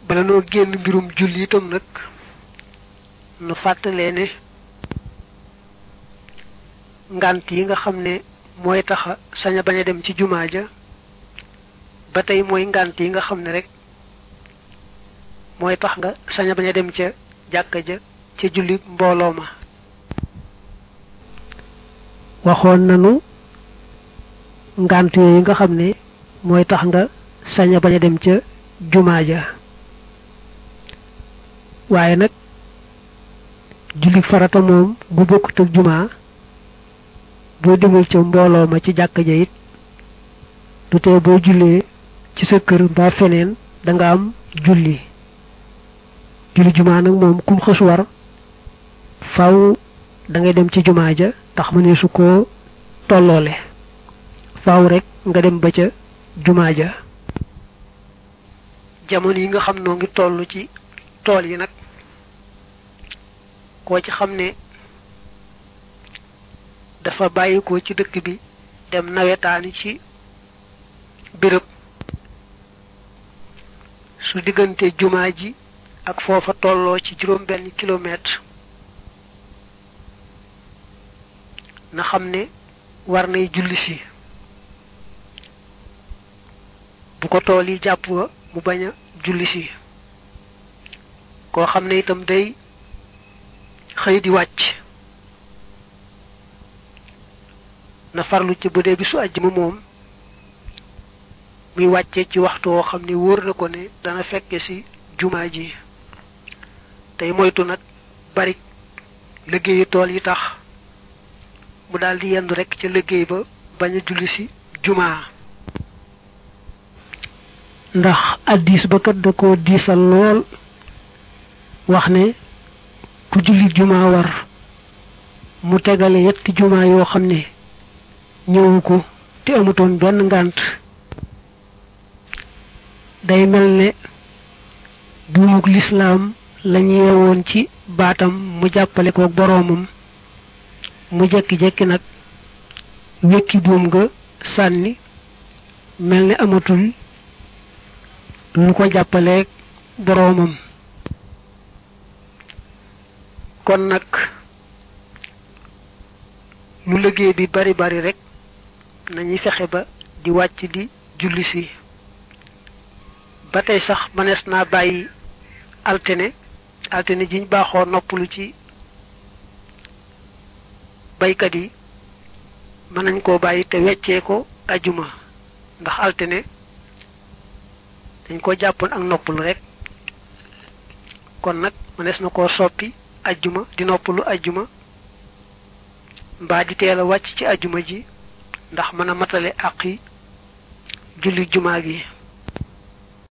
bala noo génn mbirum julli itam nag nu fàttalee ne ngant yi nga xam ne mooy taxa sañ a bañ a dem ci jumaa ja ba tey mooy ngant yi nga xam ne rek mooy tax nga sañ a bañ a dem ca jàkka ja ca julli mbooloo ma waxoon nanu ngant yooyu nga xam ne mooy tax nga sañ a bañ a dem ca jumaa ja waaye nag julli farata moom bu bokkut ak jumaa boo demul ca mbooloo ma ci jàkka ja it du tee boo jullee ci sa kër mbaa feneen da nga am julli julli jumaa nag moom kum xës war faw da ngay dem ci jumaa ja tax ma ne su ko tolloole faw rek nga dem ba ca jumaa ja jamono yi nga xam noo ngi toll ci tool yi nag koo ci xam ne dafa bàyyi ko ci dëkk bi dem nawetaani ci béréb su diggante jumaa ji ak foofa tolloo ci juróom benn kilomètre na xam ne war nay julli si bu ko tool yi jàpp wa mu bañ a julli si koo xam ne itam day xëy di wàcc na farlu ci bu dee bi su àjjuma moom muy wàccee ci waxtu woo xam ne wóor na ko ne dana fekke ci jumaa ji tey moytu nag bari liggéeyu tool yi tax mu daldi yendu rekk ca liggéey ba bañ a julli ci jumaa ndax addis ba kat da ko diisal lool wax ne ku julli jumaa war mu tegale yetti jumaa yoo xam ne ñëwu ko te amutoon benn ngànt day mel ne buumuk lislaam lañu yeewoon ci baatam mu jàppale ko boroomam mu jekki-jekki nag wekki buum nga sànni mel ne amatul lu ko jàppaleeg boroomam kon nag lu liggéey bi bari bari rek nañuy fexe ba di wàcc di julli si ba tey sax mënees naa bàyyi altine altine jiñ baaxoo noppalu ci baykat yi mën nañ koo bàyyi te weccee ko ajuma ndax altine dañ ko jàppoon ak noppalu rek kon nag mënees na koo soppi ajjuma di noppalu ajjuma mbaa di teel a wàcc ci ajjuma ji ndax mën a matale àqi julli jumaa gi